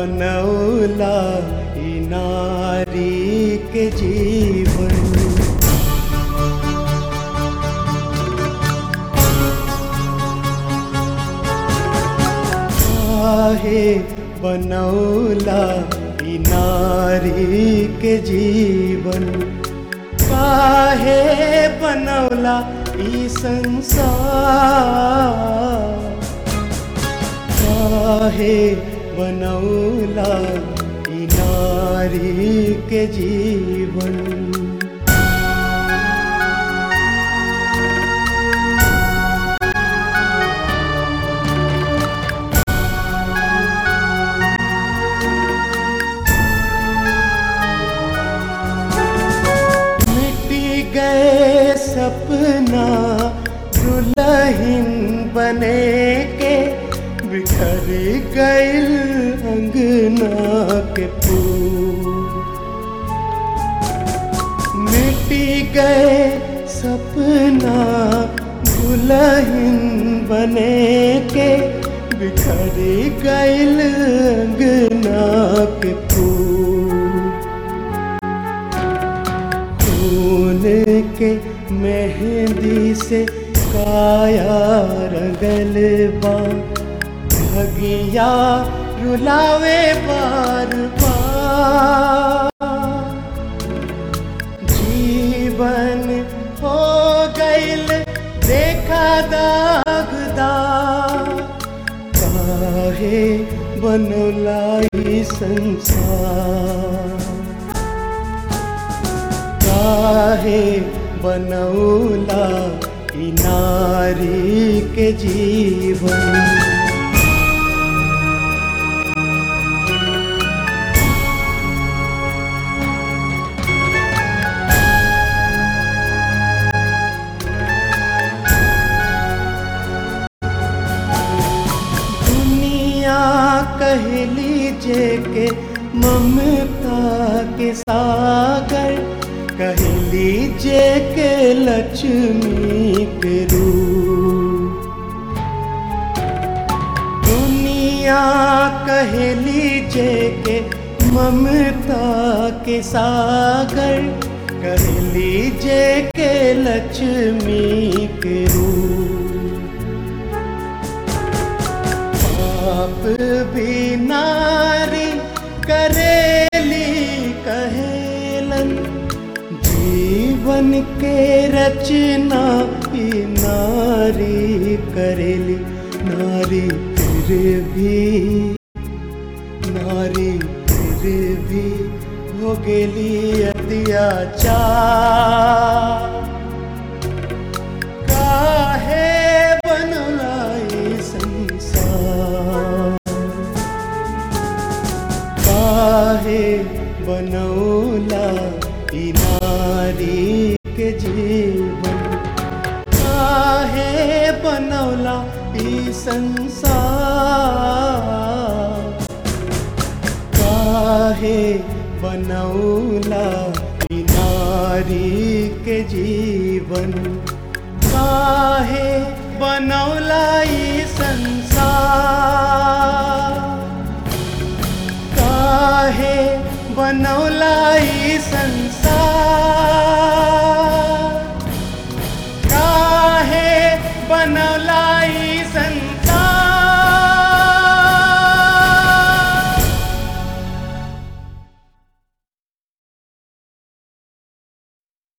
बनौला ई नारी के जीवन काहे बनौला ई नारी के जीवन काहे बनौला ई संसार काहे बनौला ई नारी के जीवन मिटी गए सपना दुल्हन बने के बिखर गइल अंगना के फूल मिटी गए सपना दुल्हन बने के बिखर गइल अंगना के फूल खून के मेहंदी से काया रंगल बा भगिया रुलावे बार बार जीवन हो गइल देखा दागदार काहे बनला ई संसार काहे बनौला ई नारी के जीवन दुनिया कहली जे के ममता के सागर कहली जे के लक्ष्मी के रूप दुनिया कहली जे के ममता के सागर कहली जे के लक्ष्मी के रूप पाप भी नारी करेली कहेलन जीवन के रचना ही नारी करेली नारी फिर भी नारी फिर भी हो गेली अत्याचार काहे बनला ई संसार काहे बनौला ई नारी के जीवन काहे बनौला ई संसार काहे बनौला ई नारी के जीवन काहे बनौला ई संसार